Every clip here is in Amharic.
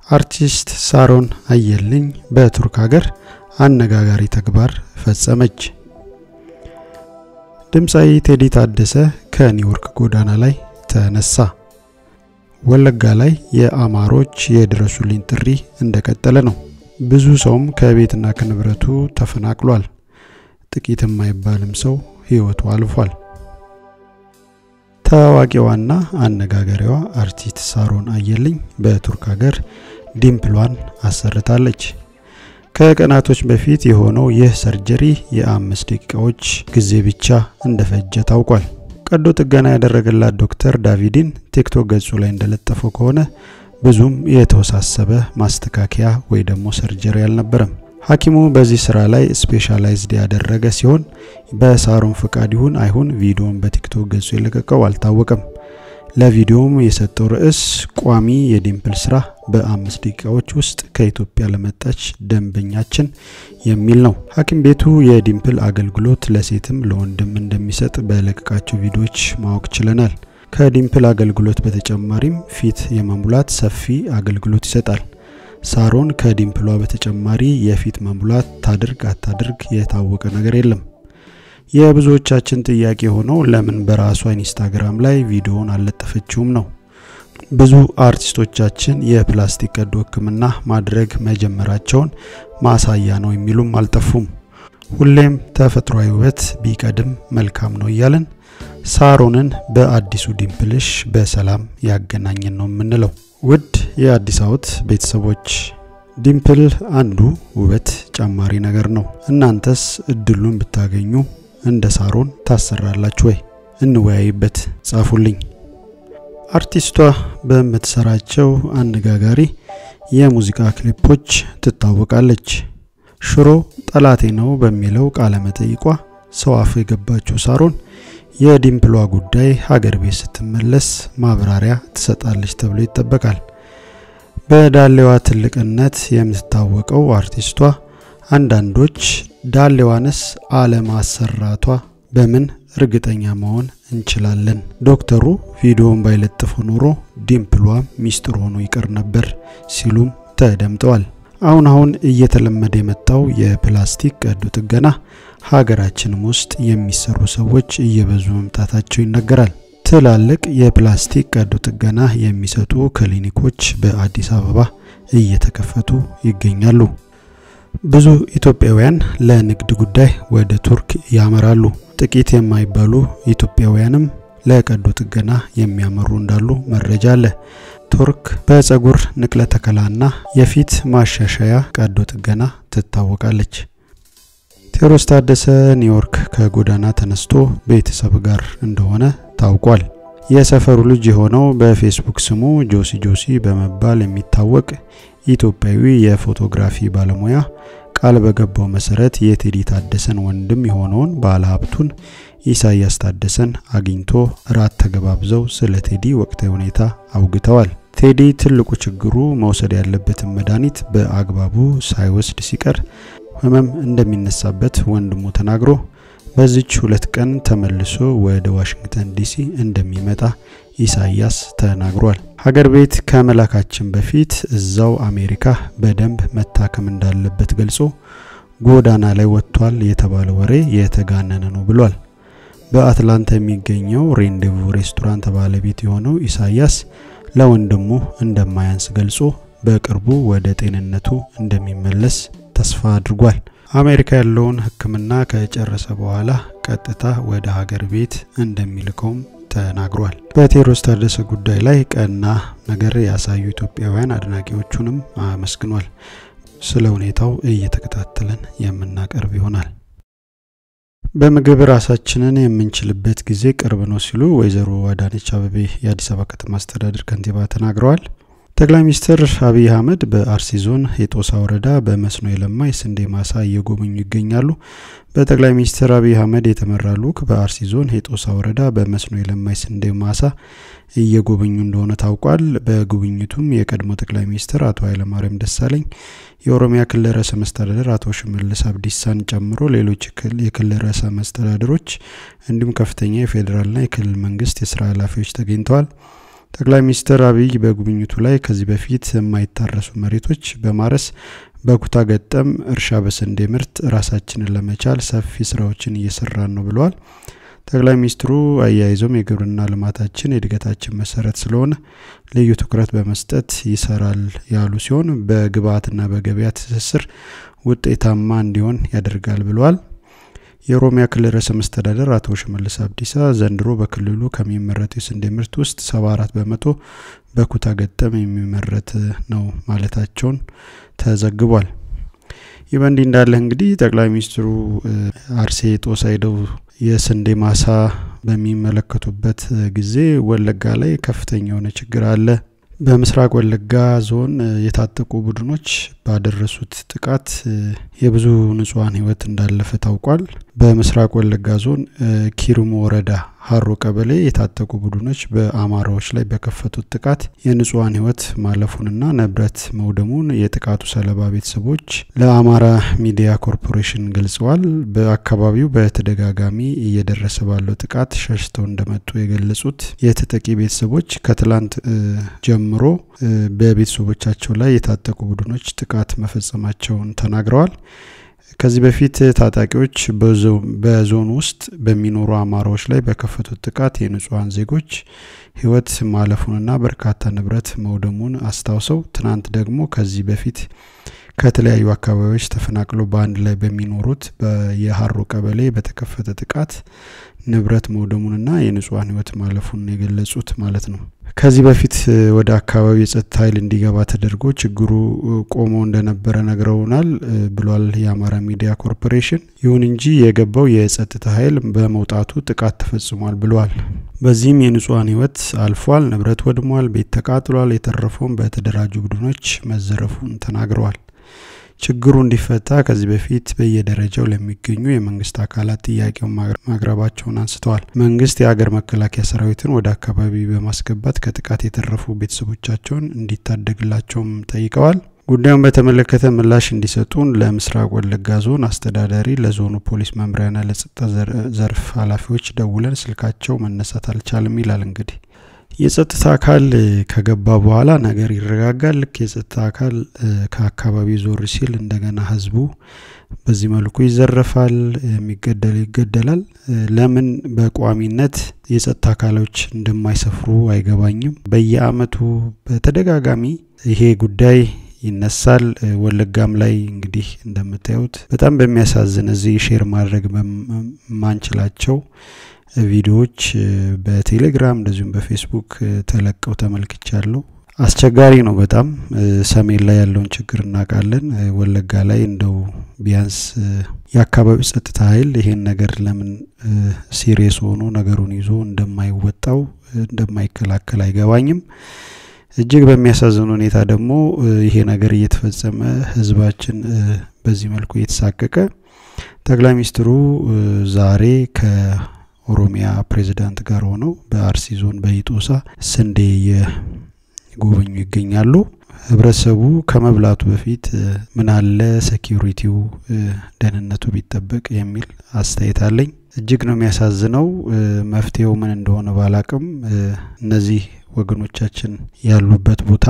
አርቲስት ሳሮን አየልኝ በቱርክ ሀገር አነጋጋሪ ተግባር ፈጸመች። ድምፃዊ ቴዲ ታደሰ ከኒውዮርክ ጎዳና ላይ ተነሳ። ወለጋ ላይ የአማሮች የድረሱልኝ ጥሪ እንደቀጠለ ነው። ብዙ ሰውም ከቤትና ከንብረቱ ተፈናቅሏል። ጥቂት የማይባልም ሰው ሕይወቱ አልፏል። ታዋቂዋና አነጋጋሪዋ አርቲስት ሳሮን አየልኝ በቱርክ ሀገር ዲምፕሏን አሰርታለች። ከቀናቶች በፊት የሆነው ይህ ሰርጀሪ የአምስት ደቂቃዎች ጊዜ ብቻ እንደፈጀ ታውቋል። ቀዶ ጥገና ያደረገላት ዶክተር ዳቪድን ቲክቶክ ገጹ ላይ እንደለጠፈው ከሆነ ብዙም የተወሳሰበ ማስተካከያ ወይ ደግሞ ሰርጀሪ አልነበረም። ሐኪሙ በዚህ ስራ ላይ ስፔሻላይዝድ ያደረገ ሲሆን በሳሮን ፍቃድ ይሁን አይሁን ቪዲዮን በቲክቶክ ገጹ የለቀቀው አልታወቀም። ለቪዲዮውም የሰጠው ርዕስ ቋሚ የዲምፕል ስራ በአምስት ደቂቃዎች ውስጥ ከኢትዮጵያ ለመጣች ደንበኛችን የሚል ነው። ሐኪም ቤቱ የዲምፕል አገልግሎት ለሴትም ለወንድም እንደሚሰጥ በለቀቃቸው ቪዲዮዎች ማወቅ ችለናል። ከዲምፕል አገልግሎት በተጨማሪም ፊት የመሙላት ሰፊ አገልግሎት ይሰጣል። ሳሮን ከዲምፕሏ በተጨማሪ የፊት መሙላት ታድርግ አታድርግ የታወቀ ነገር የለም። የብዙዎቻችን ጥያቄ ሆነው ለምን በራሷ ኢንስታግራም ላይ ቪዲዮውን አልለጠፈችውም ነው። ብዙ አርቲስቶቻችን የፕላስቲክ ቀዶ ሕክምና ማድረግ መጀመራቸውን ማሳያ ነው የሚሉም አልጠፉም። ሁሌም ተፈጥሯዊ ውበት ቢቀድም መልካም ነው እያለን ሳሮንን በአዲሱ ዲምፕልሽ በሰላም ያገናኘን ነው የምንለው። ውድ የአዲስ አበባ ቤተሰቦች ዲምፕል አንዱ ውበት ጨማሪ ነገር ነው። እናንተስ እድሉን ብታገኙ እንደ ሳሮን ታሰራላችሁ ወይ? እንወያይበት፣ ጻፉልኝ። አርቲስቷ በምትሰራቸው አነጋጋሪ የሙዚቃ ክሊፖች ትታወቃለች። ሽሮ ጠላቴ ነው በሚለው ቃለ መጠይቋ ሰው አፍ የገባችው ሳሮን የዲምፕሏ ጉዳይ ሀገር ቤት ስትመለስ ማብራሪያ ትሰጣለች ተብሎ ይጠበቃል። በዳሌዋ ትልቅነት የምትታወቀው አርቲስቷ አንዳንዶች ዳሌዋንስ አለማሰራቷ በምን እርግጠኛ መሆን እንችላለን? ዶክተሩ ቪዲዮውን ባይለጥፉ ኖሮ ዲምፕሏ ሚስጥር ሆኖ ይቀር ነበር ሲሉም ተደምጠዋል። አሁን አሁን እየተለመደ የመጣው የፕላስቲክ ቀዶ ጥገና ሀገራችንም ውስጥ የሚሰሩ ሰዎች እየበዙ መምጣታቸው ይነገራል። ትላልቅ የፕላስቲክ ቀዶ ጥገና የሚሰጡ ክሊኒኮች በአዲስ አበባ እየተከፈቱ ይገኛሉ። ብዙ ኢትዮጵያውያን ለንግድ ጉዳይ ወደ ቱርክ ያመራሉ። ጥቂት የማይባሉ ኢትዮጵያውያንም ለቀዶ ጥገና የሚያመሩ እንዳሉ መረጃ አለ። ቱርክ በፀጉር ንቅለ ተከላና የፊት ማሻሻያ ቀዶ ጥገና ትታወቃለች። ቴዎድሮስ ታደሰ ኒውዮርክ ከጎዳና ተነስቶ ቤተሰብ ጋር እንደሆነ ታውቋል። የሰፈሩ ልጅ የሆነው በፌስቡክ ስሙ ጆሲ ጆሲ በመባል የሚታወቅ ኢትዮጵያዊ የፎቶግራፊ ባለሙያ ቃል በገባው መሰረት የቴዲ ታደሰን ወንድም የሆነውን ባለሀብቱን ኢሳያስ ታደሰን አግኝቶ ራት ተገባብዘው ስለ ቴዲ ወቅታዊ ሁኔታ አውግተዋል። ቴዲ ትልቁ ችግሩ መውሰድ ያለበትን መድኃኒት በአግባቡ ሳይወስድ ሲቀር ህመም እንደሚነሳበት ወንድሙ ተናግሮ በዚች ሁለት ቀን ተመልሶ ወደ ዋሽንግተን ዲሲ እንደሚመጣ ኢሳያስ ተናግሯል። ሀገር ቤት ከመላካችን በፊት እዛው አሜሪካ በደንብ መታከም እንዳለበት ገልጾ ጎዳና ላይ ወጥቷል የተባለ ወሬ የተጋነነ ነው ብሏል። በአትላንታ የሚገኘው ሬንዴቮ ሬስቶራንት ባለቤት የሆነው ኢሳያስ ለወንድሙ እንደማያንስ ገልጾ በቅርቡ ወደ ጤንነቱ እንደሚመለስ ተስፋ አድርጓል። አሜሪካ ያለውን ሕክምና ከጨረሰ በኋላ ቀጥታ ወደ ሀገር ቤት እንደሚልከውም ተናግሯል። በቴዎድሮስ ታደሰ ጉዳይ ላይ ቀና ነገር ያሳዩ ኢትዮጵያውያን አድናቂዎቹንም አመስግኗል። ስለ ሁኔታው እየተከታተለን የምናቀርብ ይሆናል። በምግብ ራሳችንን የምንችልበት ጊዜ ቅርብ ነው ሲሉ ወይዘሮ አዳነች አቤቤ የአዲስ አበባ ከተማ አስተዳደር ከንቲባ ተናግረዋል። ጠቅላይ ሚኒስትር አብይ አህመድ በአርሲ ዞን የጦሳ ወረዳ በመስኖ የለማ የስንዴ ማሳ እየጎበኙ ይገኛሉ። በጠቅላይ ሚኒስትር አብይ አህመድ የተመራ ልዑክ በአርሲ ዞን የጦሳ ወረዳ በመስኖ የለማ የስንዴ ማሳ እየጎበኙ እንደሆነ ታውቋል። በጉብኝቱም የቀድሞ ጠቅላይ ሚኒስትር አቶ ኃይለማርያም ደሳለኝ፣ የኦሮሚያ ክልል ርዕሰ መስተዳደር አቶ ሽመልስ አብዲሳን ጨምሮ ሌሎች የክልል ርዕሰ መስተዳደሮች እንዲሁም ከፍተኛ የፌዴራልና የክልል መንግስት የስራ ኃላፊዎች ተገኝተዋል። ጠቅላይ ሚኒስትር አብይ በጉብኝቱ ላይ ከዚህ በፊት የማይታረሱ መሬቶች በማረስ በኩታ ገጠም እርሻ በስንዴ ምርት ራሳችንን ለመቻል ሰፊ ስራዎችን እየሰራን ነው ብለዋል። ጠቅላይ ሚኒስትሩ አያይዘውም የግብርና ልማታችን የእድገታችን መሰረት ስለሆነ ልዩ ትኩረት በመስጠት ይሰራል ያሉ ሲሆን በግብአትና በገበያ ትስስር ውጤታማ እንዲሆን ያደርጋል ብለዋል። የኦሮሚያ ክልል ርዕሰ መስተዳደር አቶ ሽመልስ አብዲሳ ዘንድሮ በክልሉ ከሚመረቱ የስንዴ ምርት ውስጥ 74 በመቶ በኩታ ገጠም የሚመረት ነው ማለታቸውን ተዘግቧል። ይህ በእንዲህ እንዳለ እንግዲህ ጠቅላይ ሚኒስትሩ አርሴ ጦሳ ሄደው የስንዴ ማሳ በሚመለከቱበት ጊዜ ወለጋ ላይ ከፍተኛ የሆነ ችግር አለ። በምስራቅ ወለጋ ዞን የታጠቁ ቡድኖች ባደረሱት ጥቃት የብዙ ንጹሐን ሕይወት እንዳለፈ ታውቋል። በምስራቅ ወለጋ ዞን ኪሩሙ ወረዳ ሀሮ ቀበሌ የታጠቁ ቡድኖች በአማራዎች ላይ በከፈቱት ጥቃት የንጹሐን ሕይወት ማለፉንና ንብረት መውደሙን የጥቃቱ ሰለባ ቤተሰቦች ለአማራ ሚዲያ ኮርፖሬሽን ገልጸዋል። በአካባቢው በተደጋጋሚ እየደረሰ ባለው ጥቃት ሸሽተው እንደመጡ የገለጹት የተጠቂ ቤተሰቦች ከትላንት ጀምሮ በቤተሰቦቻቸው ላይ የታጠቁ ቡድኖች ጥቃት መፈጸማቸውን ተናግረዋል። ከዚህ በፊት ታጣቂዎች በዞኑ ውስጥ በሚኖሩ አማራዎች ላይ በከፈቱት ጥቃት የንጹሐን ዜጎች ሕይወት ማለፉንና በርካታ ንብረት መውደሙን አስታውሰው ትናንት ደግሞ ከዚህ በፊት ከተለያዩ አካባቢዎች ተፈናቅለው በአንድ ላይ በሚኖሩት የሀሮ ቀበሌ በተከፈተ ጥቃት ንብረት መውደሙንና የንጹሐን ሕይወት ማለፉን የገለጹት ማለት ነው። ከዚህ በፊት ወደ አካባቢው የጸጥታ ኃይል እንዲገባ ተደርጎ ችግሩ ቆሞ እንደነበረ ነግረውናል ብሏል የአማራ ሚዲያ ኮርፖሬሽን። ይሁን እንጂ የገባው የጸጥታ ኃይል በመውጣቱ ጥቃት ተፈጽሟል ብሏል። በዚህም የንጹሐን ሕይወት አልፏል፣ ንብረት ወድሟል፣ ቤት ተቃጥሏል፣ የተረፈውን በተደራጁ ቡድኖች መዘረፉን ተናግረዋል። ችግሩ እንዲፈታ ከዚህ በፊት በየደረጃው ለሚገኙ የመንግስት አካላት ጥያቄውን ማቅረባቸውን አንስተዋል። መንግስት የሀገር መከላከያ ሰራዊትን ወደ አካባቢ በማስገባት ከጥቃት የተረፉ ቤተሰቦቻቸውን እንዲታደግላቸውም ጠይቀዋል። ጉዳዩን በተመለከተ ምላሽ እንዲሰጡን ለምስራቅ ወለጋ ዞን አስተዳዳሪ፣ ለዞኑ ፖሊስ መምሪያና ለጸጥታ ዘርፍ ኃላፊዎች ደውለን ስልካቸው መነሳት አልቻለም ይላል እንግዲህ የጸጥታ አካል ከገባ በኋላ ነገር ይረጋጋል። ልክ የጸጥታ አካል ከአካባቢው ዞር ሲል እንደገና ህዝቡ በዚህ መልኩ ይዘረፋል፣ የሚገደል ይገደላል። ለምን በቋሚነት የጸጥታ አካሎች እንደማይሰፍሩ አይገባኝም። በየአመቱ በተደጋጋሚ ይሄ ጉዳይ ይነሳል። ወለጋም ላይ እንግዲህ እንደምታዩት በጣም በሚያሳዝን እዚህ ሼር ማድረግ በማንችላቸው ቪዲዮዎች በቴሌግራም እንደዚሁም በፌስቡክ ተለቀው ተመልክቻለሁ። አስቸጋሪ ነው በጣም ሰሜን ላይ ያለውን ችግር እናውቃለን። ወለጋ ላይ እንደው ቢያንስ የአካባቢው ጸጥታ ኃይል ይሄን ነገር ለምን ሲሪየስ ሆኖ ነገሩን ይዞ እንደማይወጣው እንደማይከላከል አይገባኝም። እጅግ በሚያሳዝን ሁኔታ ደግሞ ይሄ ነገር እየተፈጸመ ህዝባችን በዚህ መልኩ እየተሳቀቀ ጠቅላይ ሚኒስትሩ ዛሬ ከ ኦሮሚያ ፕሬዚዳንት ጋር ሆነው በአርሲ ዞን በኢጦሳ ስንዴ የጎበኙ ይገኛሉ። ህብረተሰቡ ከመብላቱ በፊት ምን አለ ሴኪሪቲው ደህንነቱ ቢጠበቅ የሚል አስተያየት አለኝ። እጅግ ነው የሚያሳዝነው። መፍትሄው ምን እንደሆነ ባላቅም እነዚህ ወገኖቻችን ያሉበት ቦታ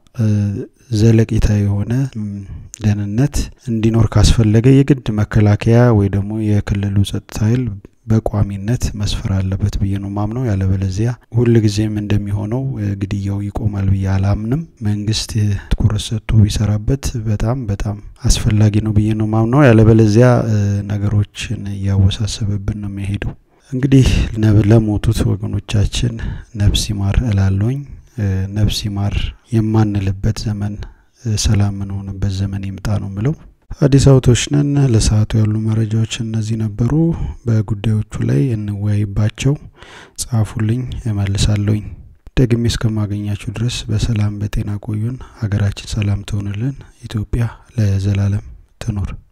ዘለቄታ የሆነ ደህንነት እንዲኖር ካስፈለገ የግድ መከላከያ ወይ ደግሞ የክልሉ ጸጥታ ኃይል በቋሚነት መስፈር አለበት ብዬ ነው ማምነው። ያለበለዚያ ሁል ጊዜም እንደሚሆነው ግድያው ይቆማል ብዬ አላምንም። መንግስት ትኩረት ሰጥቶ ቢሰራበት በጣም በጣም አስፈላጊ ነው ብዬ ነው ማምነው። ያለበለዚያ ነገሮችን እያወሳሰበብን ነው የሚሄደው። እንግዲህ ለሞቱት ወገኖቻችን ነፍስ ይማር እላለሁኝ። ነፍስ ይማር የማንልበት ዘመን ሰላም የምንሆንበት ዘመን ይምጣ ነው ምለው። አዲስ አበባዎች ነን። ለሰዓቱ ያሉ መረጃዎች እነዚህ ነበሩ። በጉዳዮቹ ላይ እንወያይባቸው። ጻፉልኝ፣ እመልሳለሁኝ። ደግሜ እስከማገኛችሁ ድረስ በሰላም በጤና ቆዩን። ሀገራችን ሰላም ትሆንልን። ኢትዮጵያ ለዘላለም ትኖር።